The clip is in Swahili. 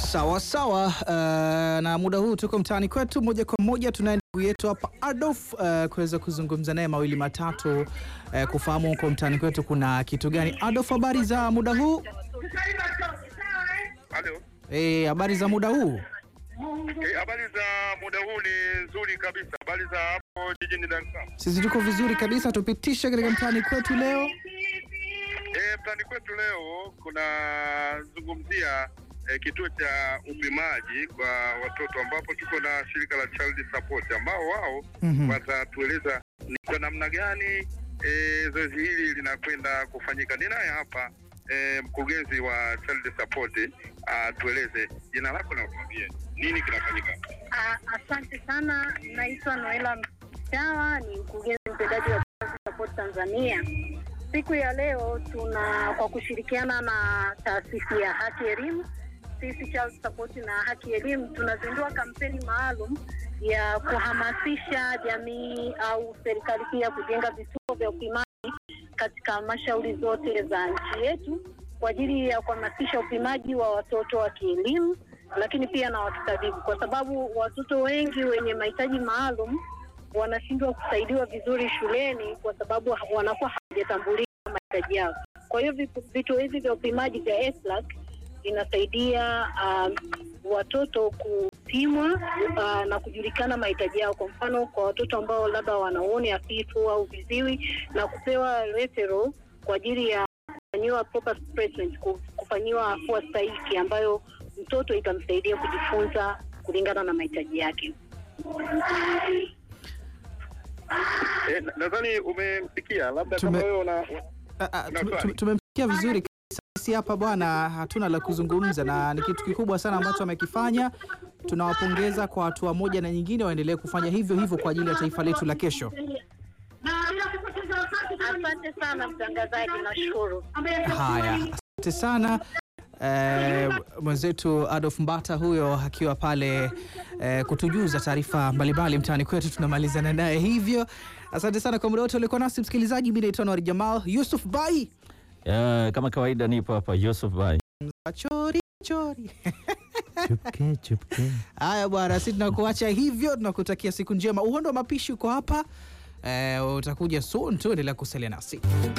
Sawa sawa. Uh, na muda huu tuko mtaani kwetu moja kwa moja, tunaye ndugu yetu hapa Adolf uh, kuweza kuzungumza naye mawili matatu uh, kufahamu huko mtaani kwetu kuna kitu gani. Adolf, habari za muda huu? Halo. Eh, habari za muda huu? Eh, habari za muda huu ni nzuri kabisa. Habari za hapo jijini Dar es Salaam. Sisi tuko vizuri kabisa, tupitishe katika mtaani kwetu leo. Eh, mtaani kwetu leo kunazungumzia eh, kituo cha upimaji kwa watoto ambapo tuko na shirika la Child Support ambao wao Mhm. watatueleza ni kwa namna gani eh, zoezi hili linakwenda kufanyika. Ninaye hapa eh, mkurugenzi wa Child Support atueleze jina lako na utuambie nini kinafanyika. Ah, Asante sana, naitwa Noela Mchawa, ni mkurugenzi mtendaji wa Child Support Tanzania. Siku ya leo tuna kwa kushirikiana na taasisi ya Haki Elimu, sisi Child Support na Haki Elimu tunazindua kampeni maalum ya kuhamasisha jamii au serikali pia kujenga vituo vya upimaji katika halmashauri zote za nchi yetu kwa ajili ya kuhamasisha upimaji wa watoto wa kielimu lakini pia na watu tabibu, kwa sababu watoto wengi wenye mahitaji maalum wanashindwa kusaidiwa vizuri shuleni kwa sababu ha- wanakuwa hawajatambulika mahitaji yao. Kwa hiyo vitu- vituo hivi vya upimaji vya EFLAC vinasaidia um, watoto kupimwa uh, na kujulikana mahitaji yao. Kwa mfano, kwa watoto ambao labda wana uoni hafifu au viziwi, na kupewa referral kwa ajili ya kufanyiwa proper placement, ku- kufanyiwa afua stahiki ambayo mtoto itamsaidia kujifunza kulingana na mahitaji yake. Eh, na- nadhani umemsikia labda Tume- kama wewe una Ah, ah, Una tume- swali? tume- Tumemsikia vizuri kabisa. Sisi hapa bwana, hatuna la kuzungumza, na ni kitu kikubwa sana ambacho amekifanya. Tunawapongeza kwa hatua moja na nyingine, waendelee kufanya hivyo hivyo kwa ajili ya taifa letu la kesho. Asante sana mtangazaji, nashukuru. Haya, asante sana eh, mwenzetu Adolf Mbata huyo akiwa pale eh, kutujuza taarifa mbalimbali mtaani kwetu. Tunamalizana naye hivyo. Asante sana kwa muda wote ulikuwa nasi msikilizaji. Mimi naitwa Nwari Jamal Yusuf Bai Ya, kama kawaida nipo hapa Yusuf Bai. chori chori. Chupke, chupke. Haya bwana, si tunakuacha hivyo, tunakutakia siku njema. Uhondo wa mapishi uko hapa eh, utakuja soon tu, endelea kusalia nasi.